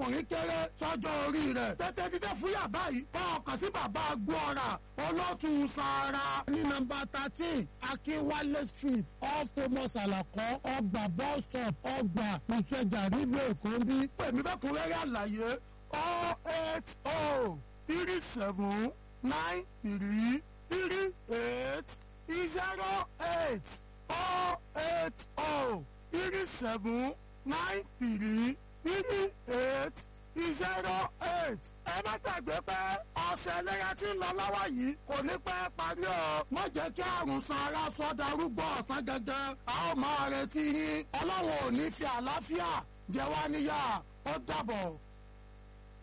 ọkùnrin kéré sọ́jọ́ orí rẹ̀ tètè dídé fúyà báyìí kọ́ ọkàn sí bàbá gbọ́ra olótú sára. ní nọ́mbà thirteen akínwálé street off thomas alakọ ọgbà bus stop ọgbà ìkẹjà nílùú èkó ń bí. pèmí fẹ́ kún rẹ́rẹ́ àlàyé oh eight oh three seven nine three three eight zero eight oh eight oh three seven nine three three eight zero eight. ẹ má gbàgbé pé ọ̀sẹ̀ ẹlẹ́yà tí ń lọ lọ́wọ́ yìí kò ní pẹ́ parí o. má jẹ́ kí àrùn san ara sọ darúgbó ọ̀sán gangan. a ó máa retí yín. ọlọ́run ò ní fi àlàáfíà jẹ wá níyà ó dàbọ̀.